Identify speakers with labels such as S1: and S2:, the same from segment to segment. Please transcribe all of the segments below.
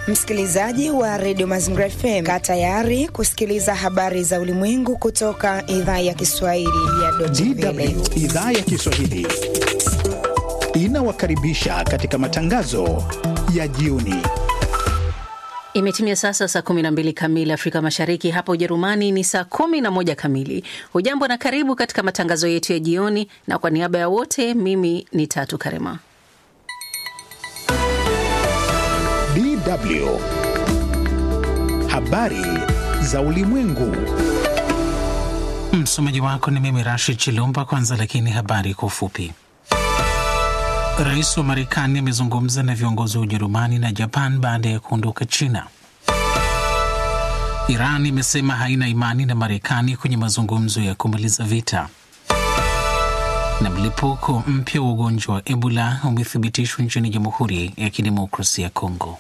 S1: Msikilizaji wa redio Mazingira FM, kaa tayari kusikiliza habari za ulimwengu kutoka idhaa ya Kiswahili ya Deutsche Welle.
S2: DW idhaa ya Kiswahili inawakaribisha katika matangazo ya jioni.
S3: Imetimia sasa saa 12 kamili Afrika Mashariki, hapa Ujerumani ni saa 11 kamili. Hujambo na karibu katika matangazo yetu ya jioni, na kwa niaba ya wote, mimi ni Tatu Karema.
S2: DW habari za ulimwengu.
S4: Msomaji wako ni mimi Rashid Chilumba. Kwanza lakini habari kwa ufupi. Rais wa Marekani amezungumza na viongozi wa Ujerumani na Japan baada ya kuondoka China. Iran imesema haina imani na Marekani kwenye mazungumzo ya kumaliza vita. Na mlipuko mpya wa ugonjwa wa Ebola umethibitishwa nchini Jamhuri ya Kidemokrasia ya Kongo.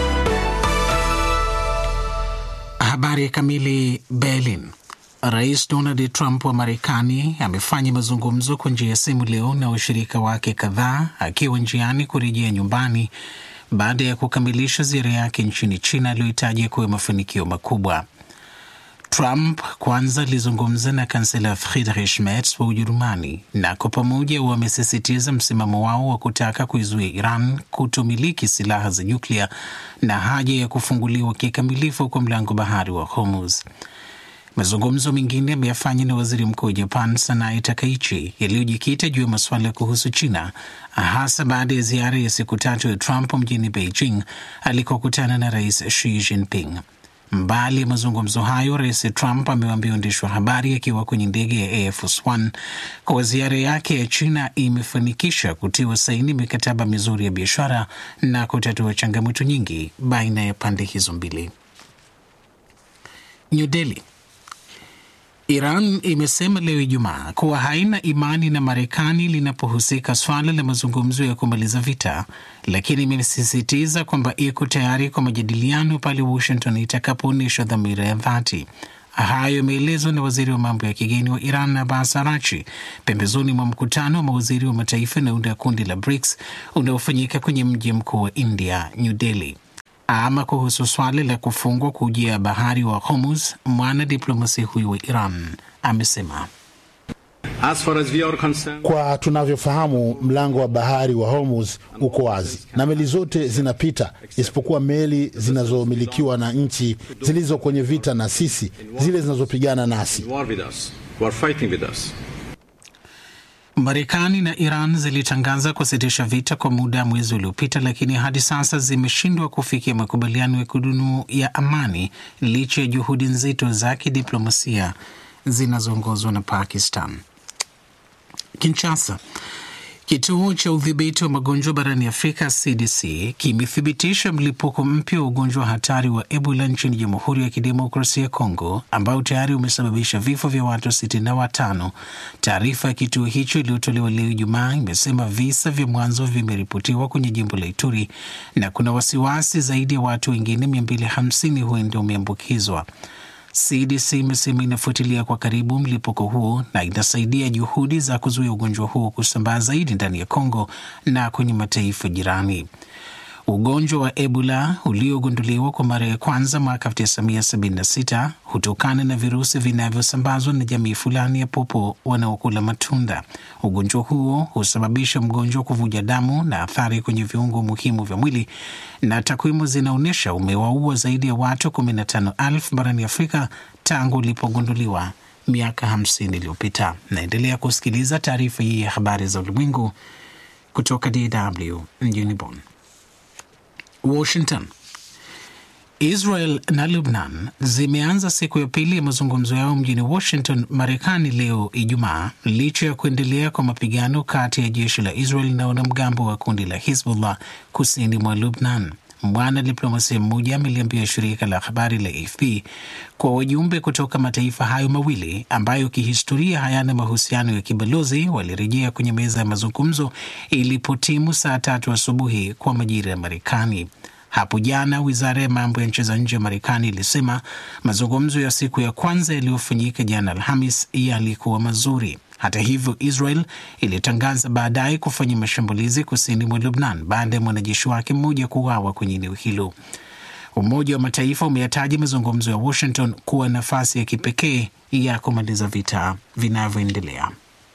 S4: Habari kamili. Berlin. Rais Donald Trump wa Marekani amefanya mazungumzo kwa njia ya simu leo na washirika wake kadhaa akiwa njiani kurejea nyumbani baada ya kukamilisha ziara yake nchini China aliyohitaji kuwa mafanikio makubwa. Trump kwanza alizungumza na kansela Friedrich Merz wa Ujerumani na kwa pamoja wamesisitiza msimamo wao wa kutaka kuizuia Iran kutomiliki silaha za nyuklia na haja ya kufunguliwa kikamilifu kwa mlango bahari wa Hormuz. Mazungumzo mengine ameyafanya na waziri mkuu wa Japan Sanae Takaichi yaliyojikita juu ya masuala kuhusu China, hasa baada ya ziara ya siku tatu ya Trump mjini Beijing alikokutana na rais Xi Jinping. Mbali ya mazungumzo hayo, rais Trump amewaambia waandishi wa habari akiwa kwenye ndege ya Air Force One kuwa ziara yake ya China imefanikisha kutiwa saini mikataba mizuri ya biashara na kutatua changamoto nyingi baina ya pande hizo mbili. New Delhi. Iran imesema leo Ijumaa kuwa haina imani na Marekani linapohusika swala la mazungumzo ya kumaliza vita, lakini imesisitiza kwamba iko tayari kwa majadiliano pale Washington itakapoonyesha dhamira ya dhati. Hayo yameelezwa na waziri wa mambo ya kigeni wa Iran Abbas Arachi pembezoni mwa mkutano wa mawaziri wa mataifa yanayounda kundi la BRICS unaofanyika kwenye mji mkuu wa India, New Delhi. Ama kuhusu swala la kufungwa kwa ujia ya bahari wa Hormuz, mwana diplomasia huyo wa Iran amesema
S5: As far as we are concerned,
S6: kwa tunavyofahamu mlango wa bahari wa Hormuz uko wazi na meli zote zinapita isipokuwa meli zinazomilikiwa na nchi zilizo kwenye vita na sisi, zile zinazopigana nasi.
S5: war with us, who are fighting with us.
S4: Marekani na Iran zilitangaza kusitisha vita kwa muda mwezi uliopita, lakini hadi sasa zimeshindwa kufikia makubaliano ya kudumu ya amani licha ya juhudi nzito za kidiplomasia zinazoongozwa na Pakistan. Kinshasa. Kituo cha udhibiti wa magonjwa barani Afrika CDC kimethibitisha mlipuko mpya wa ugonjwa wa hatari wa Ebola nchini Jamhuri ya Kidemokrasia ya Kongo ambao tayari umesababisha vifo vya watu sitini na watano. Taarifa ya kituo hicho iliyotolewa leo Ijumaa imesema visa vya mwanzo vimeripotiwa kwenye jimbo la Ituri na kuna wasiwasi zaidi ya watu wengine 250 huenda wameambukizwa. CDC imesema inafuatilia kwa karibu mlipuko huo na inasaidia juhudi za kuzuia ugonjwa huo kusambaa zaidi ndani ya Kongo na kwenye mataifa jirani. Ugonjwa wa Ebola uliogunduliwa kwa mara ya kwanza mwaka 1976 hutokana na virusi vinavyosambazwa na jamii fulani ya popo wanaokula matunda. Ugonjwa huo husababisha mgonjwa kuvuja damu na athari kwenye viungo muhimu vya mwili, na takwimu zinaonyesha umewaua zaidi ya watu 15,000 barani Afrika tangu ulipogunduliwa miaka 50 iliyopita. Naendelea kusikiliza taarifa hii ya habari za ulimwengu kutoka DW mjini Bonn. Washington. Israel na Lebanon zimeanza siku ya pili ya mazungumzo yao mjini Washington, Marekani leo Ijumaa, licha ya kuendelea kwa mapigano kati ya jeshi la Israel na wanamgambo wa kundi la Hizbullah kusini mwa Lebanon. Mwana diplomasia mmoja ameliambia shirika la habari la AFP kwa wajumbe kutoka mataifa hayo mawili ambayo kihistoria hayana mahusiano ya kibalozi walirejea kwenye meza ya mazungumzo ilipotimu saa tatu asubuhi kwa majira ya Marekani. Hapo jana wizara ya mambo ya nchi za nje ya Marekani ilisema mazungumzo ya siku ya kwanza yaliyofanyika jana Alhamis yalikuwa mazuri. Hata hivyo, Israel ilitangaza baadaye kufanya mashambulizi kusini mwa Lubnan baada ya mwanajeshi wake mmoja kuuawa kwenye eneo hilo. Umoja wa Mataifa umeyataja mazungumzo ya Washington kuwa nafasi ya kipekee ya kumaliza vita vinavyoendelea.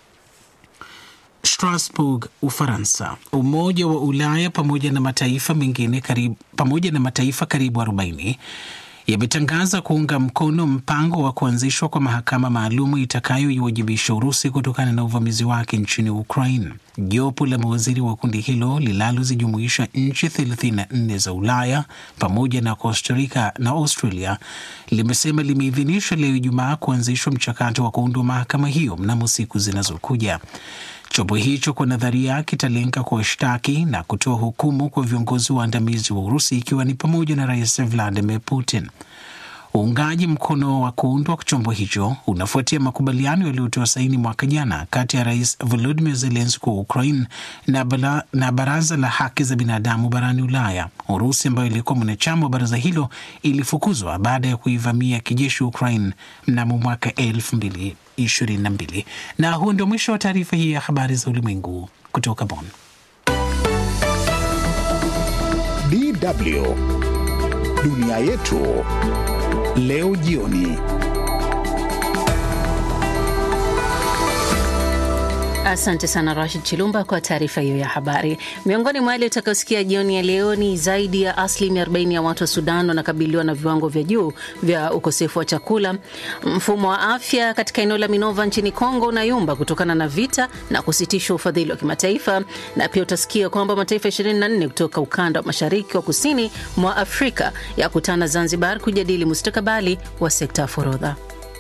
S4: Strasbourg, Ufaransa. Umoja wa Ulaya pamoja na mataifa mengine karibu, pamoja na mataifa karibu 40 yametangaza kuunga mkono mpango wa kuanzishwa kwa mahakama maalumu itakayoiwajibisha Urusi kutokana na uvamizi wake nchini Ukraine. Jopo la mawaziri wa kundi hilo linalozijumuisha nchi 34 za Ulaya pamoja na Costa Rica na Australia limesema limeidhinisha leo Ijumaa kuanzishwa mchakato wa kuundwa mahakama hiyo mnamo siku zinazokuja. Chombo hicho kwa nadharia kitalenga kuwashtaki na kutoa hukumu kwa viongozi waandamizi wa Urusi ikiwa ni pamoja na Rais Vladimir Putin. Uungaji mkono wa kuundwa kwa chombo hicho unafuatia makubaliano yaliyotoa saini mwaka jana kati ya Rais Volodymyr Zelensky wa Ukraine na, bala, na Baraza la Haki za Binadamu barani Ulaya. Urusi ambayo ilikuwa mwanachama wa baraza hilo ilifukuzwa baada ya kuivamia kijeshi Ukraine mnamo mwaka elfu mbili ishirini na mbili. Na huo ndio mwisho wa taarifa hii ya habari za ulimwengu kutoka Bonn.
S2: DW dunia yetu leo jioni.
S3: Asante sana Rashid Chilumba kwa taarifa hiyo ya habari. Miongoni mwa yale utakayosikia jioni ya leo ni zaidi ya asilimia 40 ya watu wa Sudan wanakabiliwa na viwango vya juu vya ukosefu wa chakula. Mfumo wa afya katika eneo la Minova nchini Kongo unayumba kutokana na vita na kusitishwa ufadhili wa kimataifa, na pia utasikia kwamba mataifa 24 kutoka ukanda wa mashariki wa kusini mwa Afrika yakutana Zanzibar kujadili mustakabali wa sekta ya forodha.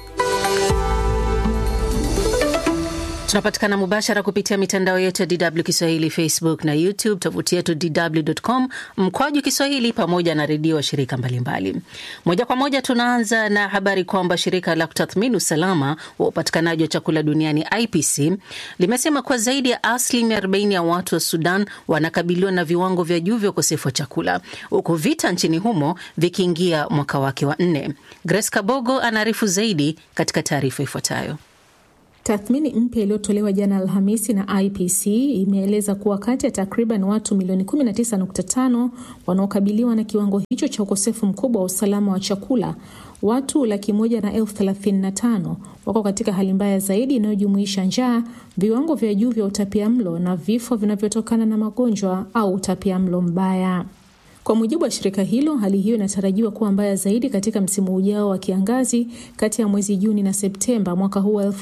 S3: Tunapatikana mubashara kupitia mitandao yetu ya DW Kiswahili, Facebook na YouTube, tovuti yetu dw.com mkwaju Kiswahili, pamoja na redio wa shirika mbalimbali. Moja kwa moja tunaanza na habari kwamba shirika la kutathmini usalama wa upatikanaji wa chakula duniani IPC limesema kuwa zaidi ya asilimia 40 ya watu wa Sudan wanakabiliwa na viwango vya juu vya ukosefu wa chakula, huku vita nchini humo vikiingia mwaka wake wa nne. Grace Kabogo anaarifu zaidi katika taarifa ifuatayo.
S7: Tathmini mpya iliyotolewa jana Alhamisi na IPC imeeleza kuwa kati ya takriban watu milioni 19.5 wanaokabiliwa na kiwango hicho cha ukosefu mkubwa wa usalama wa chakula, watu laki moja na elfu thelathini na tano wako katika hali mbaya zaidi inayojumuisha njaa, viwango vya juu vya utapiamlo na vifo vinavyotokana na magonjwa au utapiamlo mbaya. Kwa mujibu wa shirika hilo, hali hiyo inatarajiwa kuwa mbaya zaidi katika msimu ujao wa kiangazi kati ya mwezi Juni na Septemba mwaka huu wa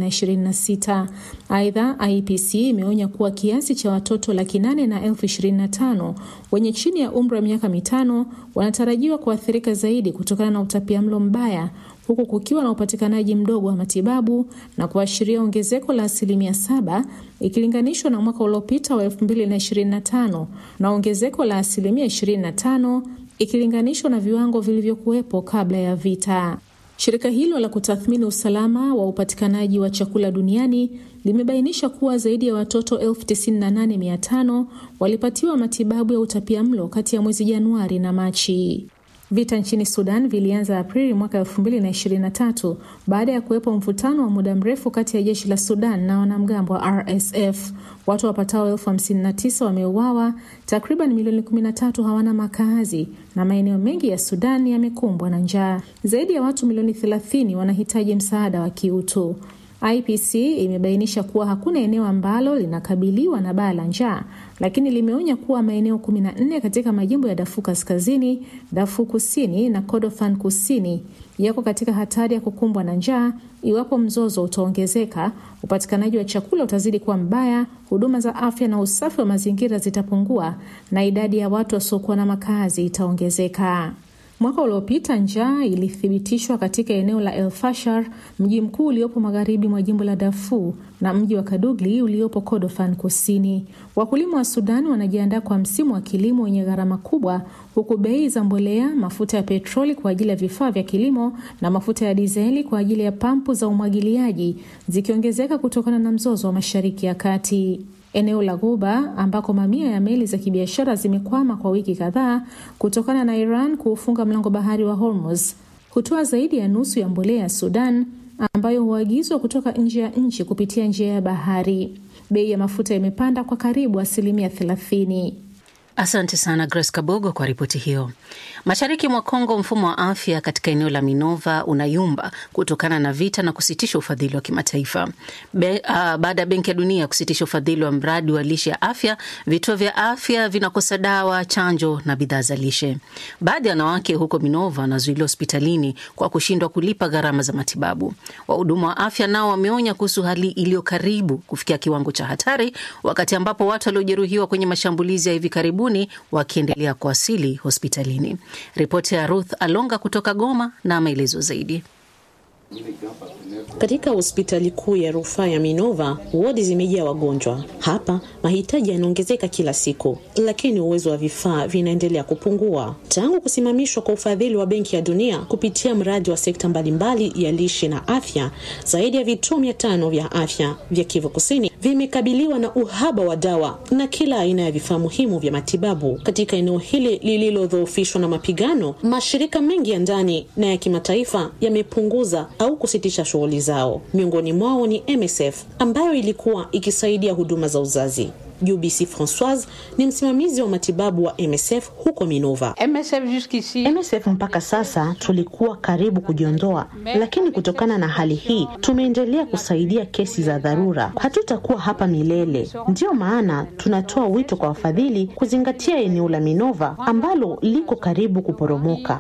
S7: 2026. Aidha, IPC imeonya kuwa kiasi cha watoto laki nane na elfu ishirini na tano wenye chini ya umri wa miaka mitano wanatarajiwa kuathirika zaidi kutokana na utapiamlo mbaya huku kukiwa na upatikanaji mdogo wa matibabu na kuashiria ongezeko la asilimia saba ikilinganishwa na mwaka uliopita wa 2025 na ongezeko la asilimia 25 ikilinganishwa na viwango vilivyokuwepo kabla ya vita. Shirika hilo la kutathmini usalama wa upatikanaji wa chakula duniani limebainisha kuwa zaidi ya watoto 98500 walipatiwa matibabu ya utapiamlo kati ya mwezi Januari na Machi. Vita nchini Sudan vilianza Aprili mwaka 2023 baada ya kuwepo mvutano wa muda mrefu kati ya jeshi la Sudan na wanamgambo wa RSF. Watu wapatao elfu hamsini na tisa wameuawa, takriban milioni 13 hawana makazi na maeneo mengi ya Sudan yamekumbwa na njaa. Zaidi ya watu milioni 30 wanahitaji msaada wa kiutu. IPC imebainisha kuwa hakuna eneo ambalo linakabiliwa na baa la njaa, lakini limeonya kuwa maeneo 14 katika majimbo ya Darfur Kaskazini, Darfur Kusini na Kordofan Kusini yako katika hatari ya kukumbwa na njaa iwapo mzozo utaongezeka, upatikanaji wa chakula utazidi kuwa mbaya, huduma za afya na usafi wa mazingira zitapungua na idadi ya watu wasiokuwa na makazi itaongezeka. Mwaka uliopita njaa ilithibitishwa katika eneo la El Fashar, mji mkuu uliopo magharibi mwa jimbo la Darfur na mji wa Kadugli uliopo Kordofan Kusini. Wakulima wa Sudan wanajiandaa kwa msimu wa kilimo wenye gharama kubwa, huku bei za mbolea, mafuta ya petroli kwa ajili ya vifaa vya kilimo na mafuta ya dizeli kwa ajili ya pampu za umwagiliaji zikiongezeka kutokana na mzozo wa Mashariki ya Kati. Eneo la Ghuba ambako mamia ya meli za kibiashara zimekwama kwa wiki kadhaa kutokana na Iran kuufunga mlango bahari wa Hormuz hutoa zaidi ya nusu ya mbolea ya Sudan ambayo huagizwa kutoka nje ya nchi kupitia njia ya bahari. Bei ya mafuta imepanda kwa karibu asilimia thelathini.
S3: Asante sana Grace Kabogo kwa ripoti hiyo. Mashariki mwa Kongo, mfumo wa afya katika eneo la Minova unayumba kutokana na vita na kusitisha ufadhili wa kimataifa. Be, uh, baada ya Benki ya Dunia kusitisha ufadhili wa mradi wa lishe ya afya, vituo vya afya vinakosa dawa, chanjo na bidhaa za lishe. Baadhi ya wanawake huko Minova wanazuiliwa hospitalini kwa kushindwa kulipa gharama za matibabu. Wahudumu wa afya nao wameonya kuhusu hali iliyo karibu kufikia kiwango cha hatari, wakati ambapo watu waliojeruhiwa kwenye mashambulizi ya hivi karibuni wakiendelea kuwasili hospitalini. Ripoti ya Ruth Alonga kutoka Goma na maelezo zaidi.
S8: Katika hospitali kuu ya rufaa ya Minova, wodi zimejaa wagonjwa. Hapa mahitaji yanaongezeka kila siku, lakini uwezo wa vifaa vinaendelea kupungua. Tangu kusimamishwa kwa ufadhili wa Benki ya Dunia kupitia mradi wa sekta mbalimbali ya lishe na afya, zaidi ya vituo mia tano vya afya vya Kivu Kusini vimekabiliwa na uhaba wa dawa na kila aina ya vifaa muhimu vya matibabu. Katika eneo hili lililodhoofishwa na mapigano, mashirika mengi ya ndani na ya kimataifa yamepunguza au kusitisha shughuli zao. Miongoni mwao ni MSF ambayo ilikuwa ikisaidia huduma za uzazi. UBC Francoise ni msimamizi wa matibabu wa MSF huko Minova.
S9: MSF mpaka sasa tulikuwa karibu kujiondoa, lakini kutokana na hali hii tumeendelea kusaidia kesi za dharura. Hatutakuwa hapa milele, ndiyo maana tunatoa wito kwa wafadhili kuzingatia eneo la Minova ambalo liko karibu kuporomoka.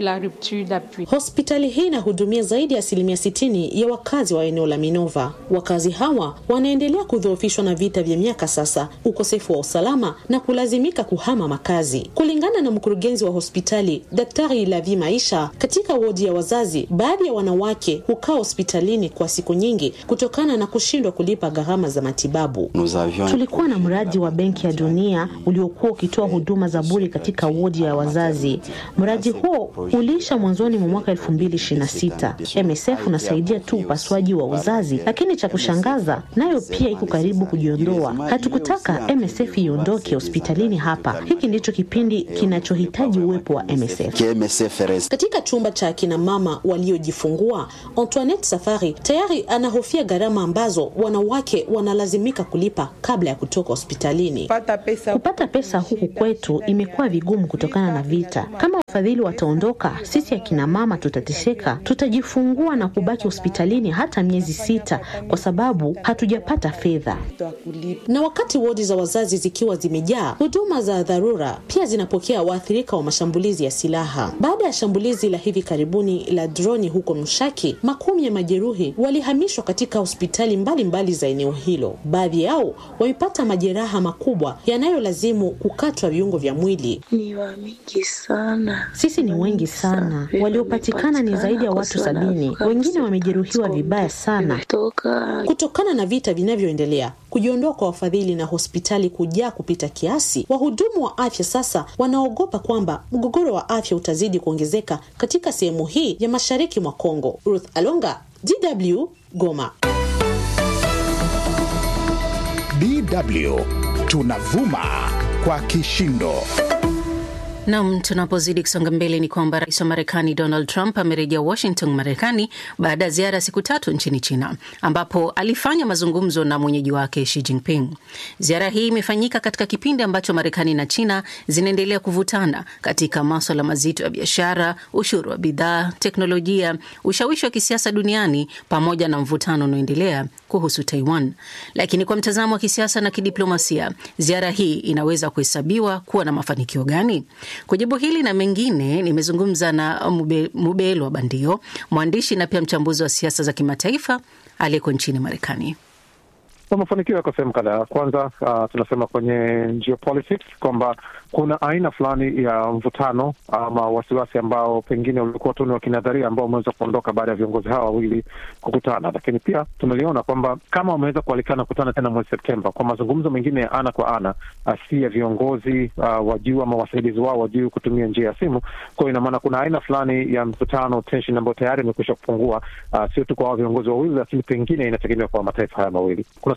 S8: Hospitali hii inahudumia zaidi ya asilimia sitini ya wakazi wa eneo la Minova. Wakazi hawa wanaendelea kudhoofishwa na vita vya miaka sasa ukosefu wa usalama na kulazimika kuhama makazi. Kulingana na mkurugenzi wa hospitali Daktari Lavi Maisha, katika wodi ya wazazi, baadhi ya wanawake hukaa hospitalini kwa siku nyingi kutokana na kushindwa kulipa gharama za matibabu.
S9: Tulikuwa na mradi wa Benki ya Dunia uliokuwa ukitoa huduma za bure katika wodi ya wazazi. Mradi huo uliisha mwanzoni mwa mwaka 2026. MSF unasaidia tu upasuaji wa uzazi, lakini cha kushangaza, nayo pia iko karibu kujiondoa. Hatukutaka MSF iondoke hospitalini hapa. Hiki ndicho kipindi kinachohitaji uwepo wa MSF.
S8: Katika chumba cha akina mama waliojifungua, Antoinette Safari tayari anahofia gharama ambazo wanawake wanalazimika kulipa kabla ya kutoka hospitalini.
S9: Kupata pesa huku kwetu imekuwa vigumu kutokana na vita. Kama wafadhili wataondoka, sisi akina mama tutateseka. Tutajifungua na kubaki hospitalini hata miezi sita kwa sababu hatujapata fedha.
S8: Na wakati wodi za wazazi zikiwa zimejaa, huduma za dharura pia zinapokea waathirika wa mashambulizi ya silaha. Baada ya shambulizi la hivi karibuni la droni huko Mshaki, makumi ya majeruhi walihamishwa katika hospitali mbalimbali mbali za eneo hilo. Baadhi yao wamepata majeraha makubwa yanayolazimu kukatwa viungo vya mwili.
S10: Ni wa mingi sana.
S9: Sisi ni wengi sana, waliopatikana ni zaidi ya watu sabini. Wengine wamejeruhiwa vibaya sana
S8: kutokana na vita vinavyoendelea. Kujiondoa kwa wafadhili na hospitali kujaa kupita kiasi, wahudumu wa afya sasa wanaogopa kwamba mgogoro wa afya utazidi kuongezeka katika sehemu hii ya mashariki mwa Kongo. Ruth Alonga, DW, Goma.
S2: DW tunavuma kwa kishindo.
S3: Nam, tunapozidi kusonga mbele ni kwamba rais wa Marekani Donald Trump amerejea Washington, Marekani baada ya ziara ya siku tatu nchini China, ambapo alifanya mazungumzo na mwenyeji wake Xi Jinping. Ziara hii imefanyika katika kipindi ambacho Marekani na China zinaendelea kuvutana katika maswala mazito ya biashara, ushuru wa bidhaa, teknolojia, ushawishi wa kisiasa duniani, pamoja na mvutano unaoendelea kuhusu Taiwan. Lakini kwa mtazamo wa kisiasa na kidiplomasia, ziara hii inaweza kuhesabiwa kuwa na mafanikio gani? Kujibu hili na mengine nimezungumza na Mube, Mubelwa Bandio, mwandishi na pia mchambuzi wa siasa za kimataifa aliyeko nchini Marekani.
S11: Mafanikio yako sehemu kadhaa. Kwanza uh, tunasema kwenye geopolitics kwamba kuna aina fulani ya mvutano ama wasiwasi ambao pengine ulikuwa tu ni wa kinadharia ambao umeweza kuondoka baada ya viongozi hawa wawili kukutana, lakini pia tumeliona kwamba kama wameweza kualikana kukutana tena mwezi Septemba kwa mazungumzo mengine ya ana kwa ana, si ya viongozi uh, wa juu ama wasaidizi wao wa juu kutumia njia ya simu. Kwa hiyo ina maana kuna aina fulani ya mvutano, tension ambayo tayari imekwisha kupungua, uh, sio tu kwa hao viongozi wawili, lakini pengine inategemea kwa mataifa haya mawili. Kuna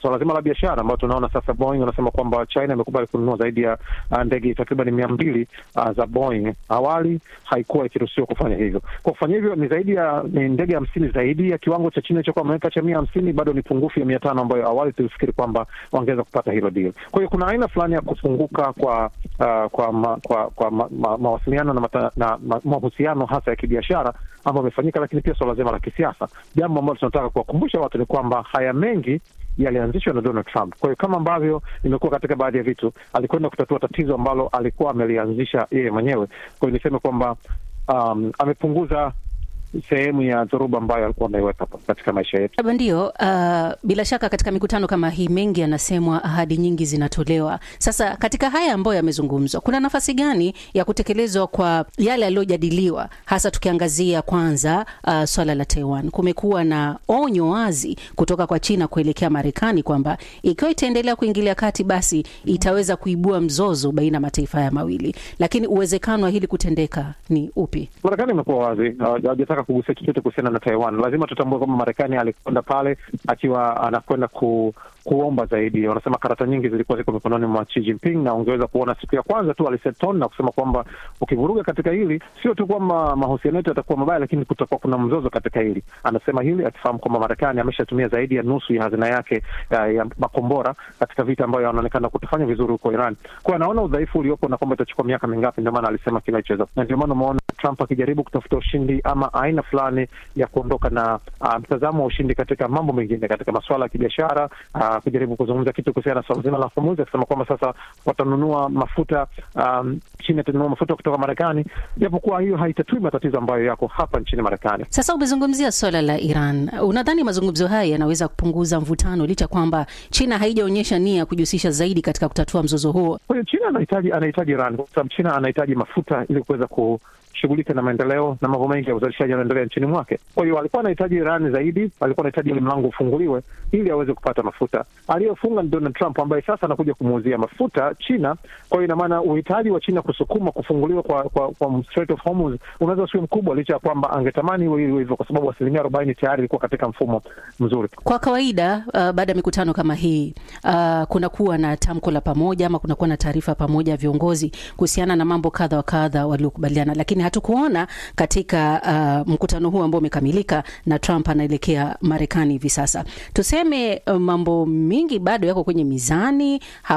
S11: swala zima la biashara ambayo tunaona sasa, Boeing wanasema kwamba China imekubali kununua zaidi ya uh, ndege takriban mia mbili uh, za Boeing. Awali haikuwa ikiruhusiwa kufanya hivyo. Kwa kufanya hivyo ni zaidi ya ni ndege hamsini zaidi ya kiwango cha China ilichokuwa wameweka cha mia hamsini, bado ni pungufu ya mia tano ambayo awali tulifikiri kwamba wangeweza kupata hilo deal. Kwa hiyo kuna aina fulani ya kufunguka kwa uh, kwa ma, kwa, kwa ma, ma, mawasiliano na, mata, na ma, mahusiano hasa ya kibiashara ambayo amefanyika, lakini pia suala zima la kisiasa. Jambo ambalo tunataka kuwakumbusha watu ni kwamba haya mengi yalianzishwa na Donald Trump. Kwa hiyo kama ambavyo imekuwa katika baadhi ya vitu, alikwenda kutatua tatizo ambalo alikuwa amelianzisha yeye mwenyewe. Kwa hiyo niseme kwamba um, amepunguza sehemu ya dhoruba ambayo alikuwa ameiweka katika maisha yetu.
S3: Ndio, uh, bila shaka katika mikutano kama hii mengi yanasemwa, ahadi nyingi zinatolewa. Sasa katika haya ambayo yamezungumzwa, kuna nafasi gani ya kutekelezwa kwa yale yaliyojadiliwa, hasa tukiangazia kwanza uh, swala la Taiwan? Kumekuwa na onyo wazi kutoka kwa China kuelekea Marekani kwamba ikiwa itaendelea kuingilia kati, basi itaweza kuibua mzozo baina ya mataifa haya mawili, lakini uwezekano wa hili kutendeka ni upi?
S11: Marekani imekuwa wazi, hawajataka kugusia chochote kuhusiana na Taiwan. Lazima tutambue kwamba Marekani alikwenda pale akiwa anakwenda ku kuomba zaidi. Wanasema karata nyingi zilikuwa ziko mikononi mwa Xi Jinping, na ungeweza kuona siku ya kwanza tu aliset tone na kusema kwamba ukivuruga katika hili, sio tu kwamba mahusiano yetu yatakuwa mabaya, lakini kutakuwa kuna mzozo katika hili. Anasema hili akifahamu kwamba Marekani ameshatumia zaidi ya nusu ya hazina yake ya, ya makombora katika vita ambayo anaonekana kutofanya vizuri huko Iran. Kwa anaona udhaifu uliopo na kwamba itachukua miaka mingapi, ndio maana alisema kile alichoweza, na ndio maana umeona Trump akijaribu kutafuta ushindi ama aina fulani ya kuondoka na uh, mtazamo wa ushindi katika mambo mengine, katika masuala ya kibiashara uh, kujaribu kuzungumza kitu kuhusiana na swala zima la Hormuz, akisema kwamba sasa watanunua mafuta um, China itanunua mafuta kutoka Marekani, japokuwa hiyo haitatui matatizo ambayo yako hapa nchini Marekani.
S3: Sasa umezungumzia swala la Iran, unadhani mazungumzo haya yanaweza kupunguza mvutano licha kwamba China haijaonyesha nia ya kujihusisha zaidi katika kutatua mzozo huo?
S11: Kwa hiyo China anahitaji anahitaji Iran kwa sababu China anahitaji mafuta ili kuweza ku shughulika na maendeleo na mambo mengi ya uzalishaji yanaendelea nchini mwake. Kwa hiyo alikuwa anahitaji Iran zaidi, alikuwa anahitaji ile mlango ufunguliwe ili aweze kupata mafuta. Aliyofunga ni Donald Trump ambaye sasa anakuja kumuuzia mafuta China. Kwa hiyo ina maana uhitaji wa China kusukuma kufunguliwa kwa, kwa, kwa Strait of Hormuz unaweza usiwe mkubwa, licha ya kwamba angetamani iwe hivyo, kwa sababu asilimia arobaini tayari ilikuwa katika mfumo mzuri.
S3: Kwa kawaida uh, baada ya mikutano kama hii uh, kunakuwa na tamko la pamoja ama kunakuwa na taarifa pamoja ya viongozi kuhusiana na mambo kadha wa kadha waliokubaliana, lakini hatukuona katika uh, mkutano huu ambao umekamilika na Trump anaelekea Marekani hivi sasa. Tuseme uh, mambo mingi bado yako kwenye mizani,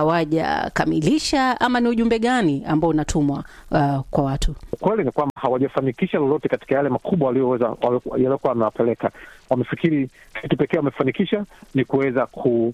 S3: hawajakamilisha ama ni ujumbe gani ambao unatumwa uh, kwa watu?
S11: Kweli ni kwamba hawajafanikisha lolote katika yale makubwa walioweza yaliokuwa wamewapeleka. Wamefikiri kitu pekee wamefanikisha ni kuweza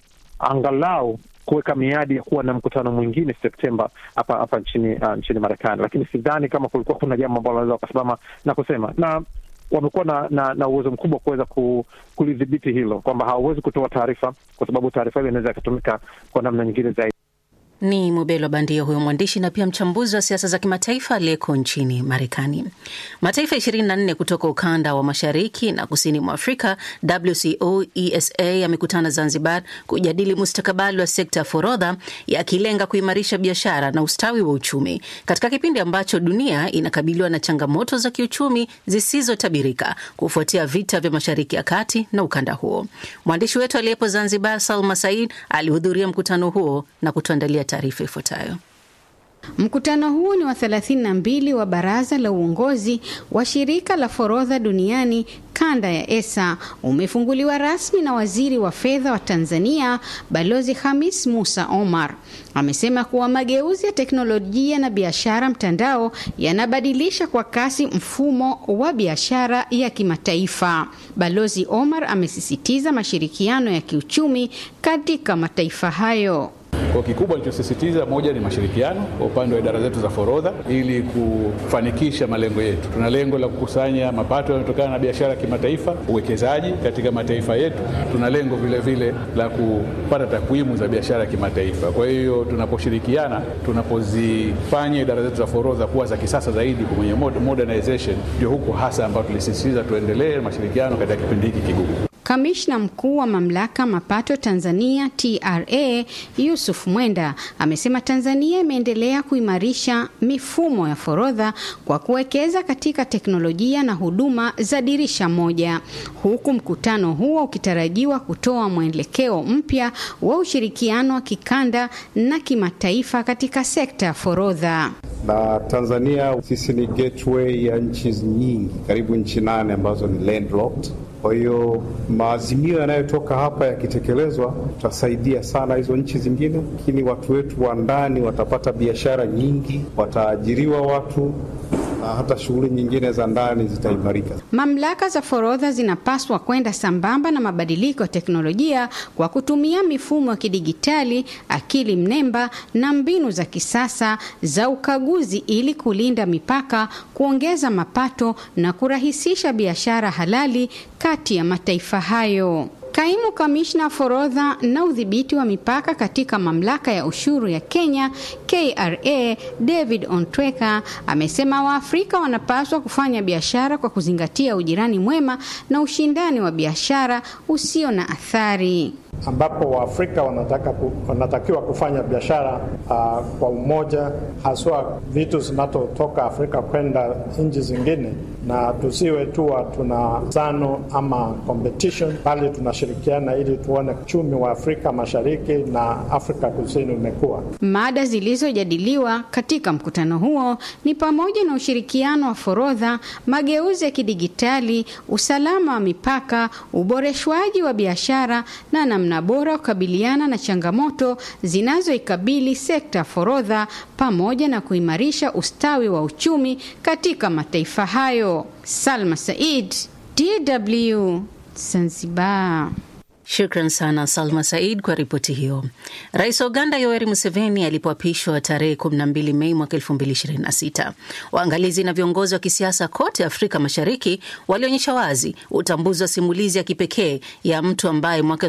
S11: kuangalau kuweka miadi ya kuwa na mkutano mwingine Septemba hapa hapa nchini uh, nchini Marekani, lakini sidhani kama kulikuwa kuna jambo ambalo wanaweza wakasimama na kusema na wamekuwa na, na, na uwezo mkubwa kuweza ku, kulidhibiti hilo kwamba hawawezi kutoa taarifa kwa sababu taarifa hiyo inaweza ikatumika kwa namna nyingine zaidi.
S3: Ni Mubelo Bandia, huyo mwandishi na pia mchambuzi wa siasa za kimataifa aliyeko nchini Marekani. Mataifa 24 kutoka ukanda wa mashariki na kusini mwa Afrika, WCO ESA, yamekutana Zanzibar kujadili mustakabali wa sekta ya forodha, yakilenga kuimarisha biashara na ustawi wa uchumi katika kipindi ambacho dunia inakabiliwa na changamoto za kiuchumi zisizotabirika kufuatia vita vya Mashariki ya Kati na ukanda huo. Mwandishi wetu aliyepo Zanzibar, Salma Said, alihudhuria mkutano huo na kutuandalia taarifa ifuatayo.
S12: Mkutano huu ni wa 32 wa baraza la uongozi wa shirika la forodha duniani kanda ya ESA umefunguliwa rasmi na waziri wa fedha wa Tanzania Balozi Hamis Musa Omar. Amesema kuwa mageuzi ya teknolojia na biashara mtandao yanabadilisha kwa kasi mfumo wa biashara ya kimataifa. Balozi Omar amesisitiza mashirikiano ya kiuchumi katika mataifa hayo.
S13: Kwa kikubwa alichosisitiza, moja ni mashirikiano kwa upande wa idara zetu za forodha ili kufanikisha malengo yetu. Tuna lengo la kukusanya mapato yanayotokana na biashara ya kimataifa, uwekezaji katika mataifa yetu. Tuna lengo vile vile la kupata takwimu za biashara ya kimataifa. Kwa hiyo tunaposhirikiana, tunapozifanya idara zetu za forodha kuwa za kisasa zaidi kwenye modernization, ndio huko hasa ambapo tulisisitiza tuendelee mashirikiano katika kipindi hiki kigumu.
S12: Kamishna mkuu wa mamlaka mapato Tanzania TRA Yusuf Mwenda amesema Tanzania imeendelea kuimarisha mifumo ya forodha kwa kuwekeza katika teknolojia na huduma za dirisha moja, huku mkutano huo ukitarajiwa kutoa mwelekeo mpya wa ushirikiano wa kikanda na kimataifa katika sekta ya forodha.
S14: Na Tanzania sisi ni gateway ya nchi nyingi, karibu nchi nane ambazo ni landlocked. Kwa hiyo maazimio yanayotoka hapa yakitekelezwa, tutasaidia sana hizo nchi zingine, lakini watu wetu wa ndani watapata biashara nyingi, wataajiriwa watu na hata shughuli nyingine za ndani zitaimarika.
S12: Mamlaka za forodha zinapaswa kwenda sambamba na mabadiliko ya teknolojia kwa kutumia mifumo ya kidigitali, akili mnemba na mbinu za kisasa za ukaguzi ili kulinda mipaka, kuongeza mapato na kurahisisha biashara halali kati ya mataifa hayo. Kaimu kamishna forodha na udhibiti wa mipaka katika mamlaka ya ushuru ya Kenya KRA, David Ontweka amesema Waafrika wanapaswa kufanya biashara kwa kuzingatia ujirani mwema na ushindani wa biashara usio na athari
S15: ambapo Waafrika wanataka ku, wanatakiwa kufanya biashara uh, kwa umoja, haswa vitu zinazotoka Afrika kwenda nchi zingine, na tusiwe tu tuna zano ama competition, bali tunashirikiana ili tuone uchumi wa Afrika Mashariki na Afrika Kusini umekuwa.
S12: Mada zilizojadiliwa katika mkutano huo ni pamoja na ushirikiano wa forodha, mageuzi ya kidigitali, usalama wa mipaka, uboreshwaji wa biashara na namna bora kukabiliana na changamoto zinazoikabili sekta ya forodha pamoja na kuimarisha ustawi wa uchumi katika mataifa hayo. Salma Said, DW, Zanzibar.
S3: Shukran sana Salma Said kwa ripoti hiyo. Rais wa Uganda Yoweri Museveni alipoapishwa tarehe 12 Mei mwaka 2026, waangalizi na viongozi wa kisiasa kote Afrika Mashariki walionyesha wazi utambuzi wa simulizi ya kipekee ya mtu ambaye mwaka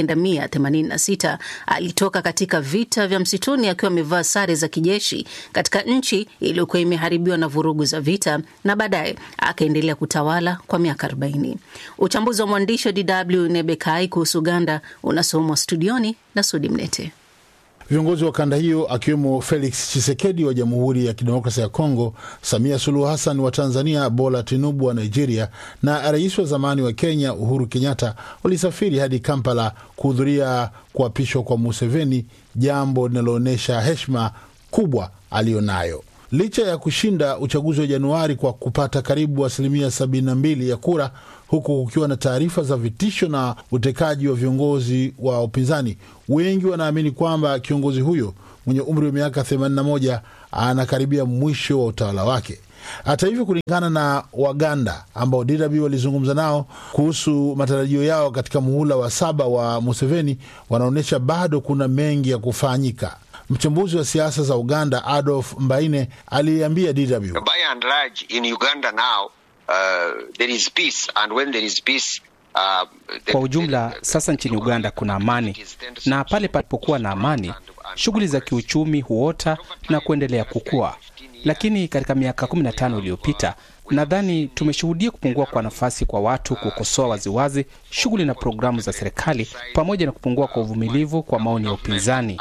S3: 1986 alitoka katika vita vya msituni akiwa amevaa sare za kijeshi katika nchi iliyokuwa imeharibiwa na vurugu za vita na baadaye akaendelea kutawala kwa miaka 40. Uchambuzi wa mwandishi wa DW Nebekai kuhusu Uganda unasomwa studioni na Sudi Mnete.
S6: Viongozi wa kanda hiyo akiwemo Felix Chisekedi wa Jamhuri ya Kidemokrasia ya Kongo, Samia Suluhu Hassan wa Tanzania, Bola Tinubu wa Nigeria na rais wa zamani wa Kenya Uhuru Kenyatta walisafiri hadi Kampala kuhudhuria kuapishwa kwa Museveni, jambo linaloonyesha heshima kubwa aliyonayo licha ya kushinda uchaguzi wa Januari kwa kupata karibu asilimia 72 ya kura, huku kukiwa na taarifa za vitisho na utekaji wa viongozi wa upinzani. Wengi wanaamini kwamba kiongozi huyo mwenye umri wa miaka 81 anakaribia mwisho wa utawala wake. Hata hivyo, kulingana na Waganda ambao DW walizungumza nao kuhusu matarajio yao katika muhula wa saba wa Museveni, wanaonyesha bado kuna mengi ya kufanyika. Mchambuzi wa siasa za Uganda Adolf Mbaine aliambia DW,
S16: By and large in Uganda now, uh, there is peace and when there is peace, uh, the...
S17: Kwa ujumla sasa nchini Uganda kuna amani, na pale palipokuwa na amani, shughuli za kiuchumi huota na kuendelea kukua. Lakini katika miaka 15 iliyopita nadhani tumeshuhudia kupungua kwa nafasi kwa watu kukosoa waziwazi shughuli na programu za serikali pamoja na kupungua kwa uvumilivu kwa maoni ya upinzani.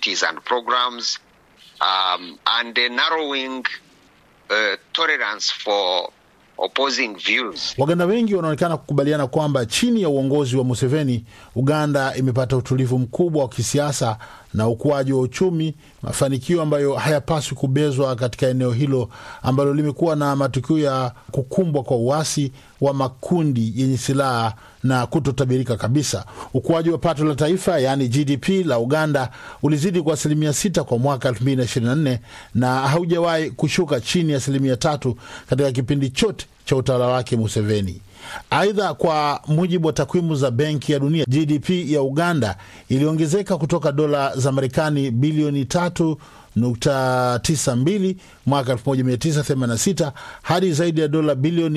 S16: Um, and the narrowing, uh, tolerance for opposing views.
S6: Waganda wengi wanaonekana kukubaliana kwamba chini ya uongozi wa Museveni, Uganda imepata utulivu mkubwa wa kisiasa na ukuaji wa uchumi, mafanikio ambayo hayapaswi kubezwa katika eneo hilo ambalo limekuwa na matukio ya kukumbwa kwa uasi wa makundi yenye silaha na kutotabirika kabisa. Ukuaji wa pato la taifa yaani GDP la Uganda ulizidi kwa asilimia sita kwa mwaka 2024 na haujawahi kushuka chini ya asilimia tatu katika kipindi chote cha utawala wake Museveni. Aidha, kwa mujibu wa takwimu za Benki ya Dunia, GDP ya Uganda iliongezeka kutoka dola za Marekani bilioni tatu nukta tisa mbili mwaka 1986 hadi zaidi ya dola bilioni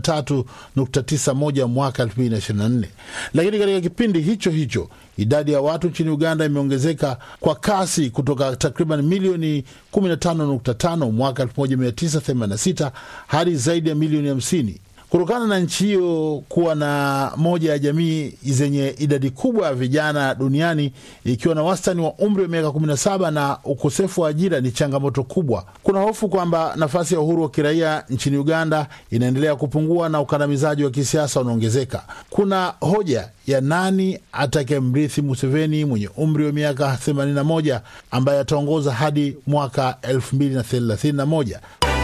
S6: 53.91 mwaka 2024. Lakini katika kipindi hicho hicho idadi ya watu nchini Uganda imeongezeka kwa kasi kutoka takriban milioni 15.5 mwaka 1986 hadi zaidi ya milioni 50 kutokana na nchi hiyo kuwa na moja ya jamii zenye idadi kubwa ya vijana duniani ikiwa na wastani wa umri wa miaka 17 na ukosefu wa ajira ni changamoto kubwa. Kuna hofu kwamba nafasi ya uhuru wa kiraia nchini Uganda inaendelea kupungua na ukandamizaji wa kisiasa unaongezeka. Kuna hoja ya nani atakayemrithi Museveni mwenye umri wa miaka 81 ambaye ataongoza hadi mwaka 2031.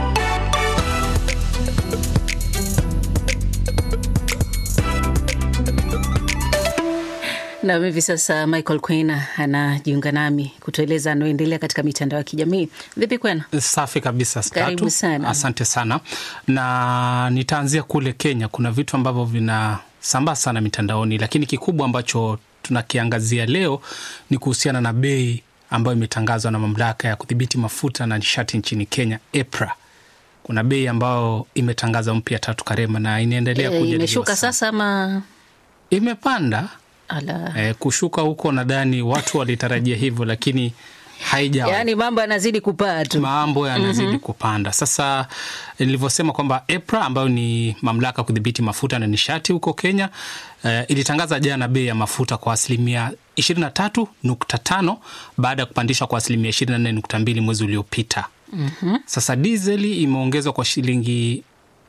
S3: na hivi sasa Michael Kwena anajiunga nami kutueleza anaoendelea katika mitandao ya kijamii. Vipi Kwena?
S17: Safi kabisa Skatu.
S3: Karibu sana.
S17: Asante sana, na nitaanzia kule Kenya. Kuna vitu ambavyo vinasambaa sana mitandaoni, lakini kikubwa ambacho tunakiangazia leo ni kuhusiana na bei ambayo imetangazwa na mamlaka ya kudhibiti mafuta na nishati nchini Kenya, EPRA. Kuna bei ambayo imetangazwa mpya Tatu Karema, na inaendelea
S3: E,
S17: kujadiliwa
S3: imeshuka
S17: sana.
S3: sasa ama
S17: Imepanda
S3: ala?
S17: e, kushuka huko nadhani watu walitarajia hivyo, lakini haijawa
S3: Yaani mambo yanazidi kupaa tu,
S17: mambo yanazidi
S3: Mhm.
S17: kupanda. Sasa nilivyosema kwamba EPRA ambayo ni mamlaka ya kudhibiti mafuta na nishati huko Kenya eh, ilitangaza jana bei ya mafuta kwa asilimia 23.5 baada ya kupandishwa kwa asilimia 24.2 mwezi uliopita.
S3: Mhm.
S17: Sasa dizeli imeongezwa kwa shilingi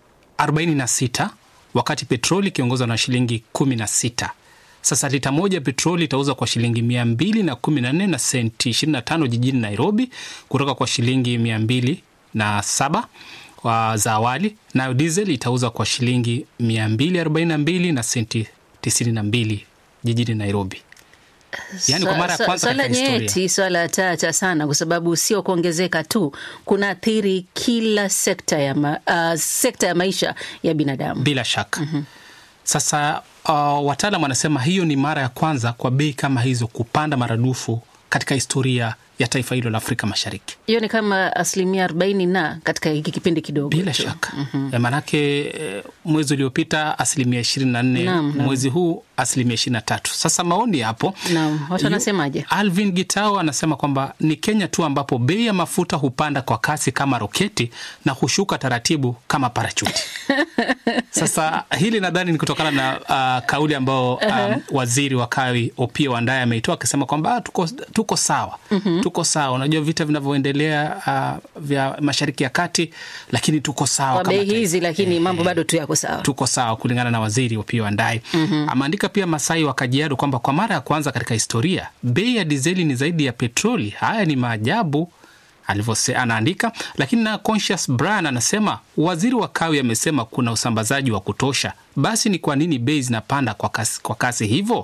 S17: 46 wakati petroli ikiongezwa na shilingi 16. Sasa lita moja ya petroli itauzwa kwa shilingi mia mbili na kumi na nne na senti 25 jijini Nairobi kutoka kwa shilingi mia mbili na saba kwa za awali, nayo diesel itauzwa kwa shilingi mia mbili arobaini na mbili na senti 92 jijini Nairobi. Yaani kwa mara ya
S3: Swa-
S17: kwanza
S3: swala
S17: katika historia.
S3: nyeti, swala tata sana, kwa sababu sio kuongezeka tu, kunaathiri kila sekta ya, ma, uh, sekta ya maisha ya binadamu.
S17: Bila shaka. Sasa uh, wataalam wanasema hiyo ni mara ya kwanza kwa bei kama hizo kupanda maradufu katika historia ya taifa hilo la Afrika Mashariki.
S3: Hiyo ni kama asilimia arobaini na katika hiki kipindi kidogo
S17: Bila
S3: tu.
S17: shaka mm maanake eh, mwezi uliopita asilimia ishirini na nne
S3: Naam, naam.
S17: mwezi huu asilimia ishirini na tatu Sasa maoni hapo,
S3: Naam, watu
S17: Yu-
S3: wanasemaje?
S17: Alvin Gitao anasema kwamba ni Kenya tu ambapo bei ya mafuta hupanda kwa kasi kama roketi na hushuka taratibu kama parachuti. Sasa hili nadhani ni kutokana na uh, kauli ambao um,
S3: Aha.
S17: waziri wa kawi Opiyo Wandayi ameitoa akisema kwamba ah, tuko, tuko sawa
S3: Mhm.
S17: tuko sawa. Unajua vita vinavyoendelea uh, vya Mashariki ya Kati, lakini tuko sawa
S3: Kwa
S17: kama
S3: bei hizi, lakini mambo bado tu yako sawa.
S17: tuko sawa kulingana na waziri Opiyo Wandayi.
S3: Mhm.
S17: Ameandika pia Masai wa Kajiado kwamba kwa mara ya kwanza katika historia bei ya dizeli ni zaidi ya petroli. Haya ni maajabu alivyose anaandika. Lakini na Conscious Brian anasema waziri wa kawi amesema kuna usambazaji wa kutosha, basi ni kwa nini bei zinapanda kwa kasi, kwa kasi hivyo?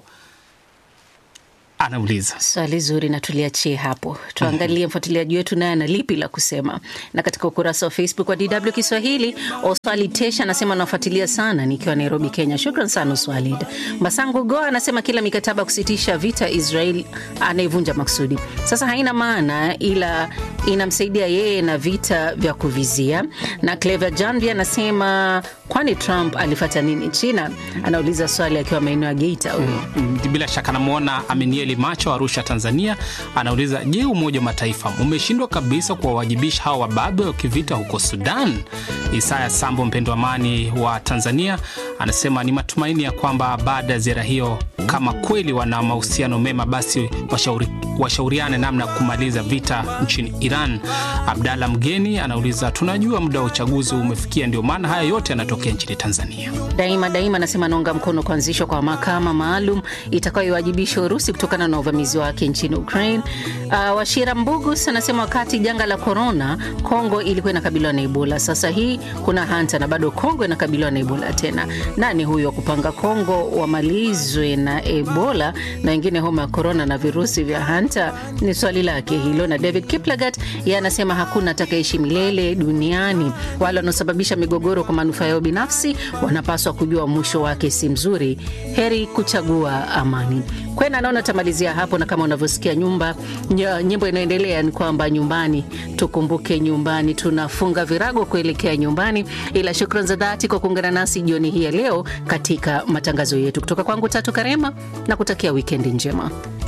S17: Anauliza.
S3: Swali zuri na tuliachie hapo, tuangalie mfuatiliaji wetu naye ana lipi la kusema. Na katika ukurasa wa Facebook wa DW Kiswahili, Oswali Tesha anasema anafuatilia sana nikiwa Nairobi, Kenya. Shukran sana Oswalid. Masangu Goa anasema kila mikataba ya kusitisha vita Israel anaivunja maksudi, sasa haina maana, ila inamsaidia yeye na vita vya kuvizia. Na Clever Janvi anasema kwani Trump alifata nini China? Anauliza swali akiwa maeneo ya Geita huyo.
S17: Mm, bila shaka namwona Aminieli Macho Arusha, Tanzania, anauliza je, Umoja wa Mataifa umeshindwa kabisa kuwawajibisha hawa wababe wa kivita huko Sudan? Isaya Sambo, mpendo amani wa Tanzania, anasema ni matumaini ya kwamba baada ya ziara hiyo, kama kweli wana mahusiano mema, basi washauri, washauriane namna ya kumaliza vita nchini Iran. Abdalla Mgeni anauliza tunajua muda wa uchaguzi umefikia, ndio maana haya yote yanatokea nchini Tanzania.
S3: Daima Daima anasema anaunga mkono kuanzishwa kwa mahakama maalum itakayoiwajibisha Urusi kutokana na uvamizi wake nchini Ukraine. Uh, Washira Mbugus anasema wakati janga la korona, Kongo ilikuwa inakabiliwa na Ebola. Sasa hii kuna hanta na bado Kongo inakabiliwa na Ebola tena. Nani huyo wa kupanga Kongo wamalizwe na Ebola na wengine homa ya korona na virusi vya hanta? Ni swali lake hilo. Na David Kiplagat yeye anasema hakuna atakayeishi milele duniani. Wale wanaosababisha migogoro kwa manufaa yao binafsi wanapaswa kujua mwisho wake si mzuri. Heri kuchagua amani. Kwena naona tamalizia hapo, na kama unavyosikia nyumba ny- nyimbo inayoendelea ni kwamba nyumbani, tukumbuke nyumbani, tunafunga virago kuelekea nyumbani. Ila shukran za dhati kwa kuungana nasi jioni hii ya leo katika matangazo yetu. Kutoka kwangu Tatu Karema na kutakia wikendi njema.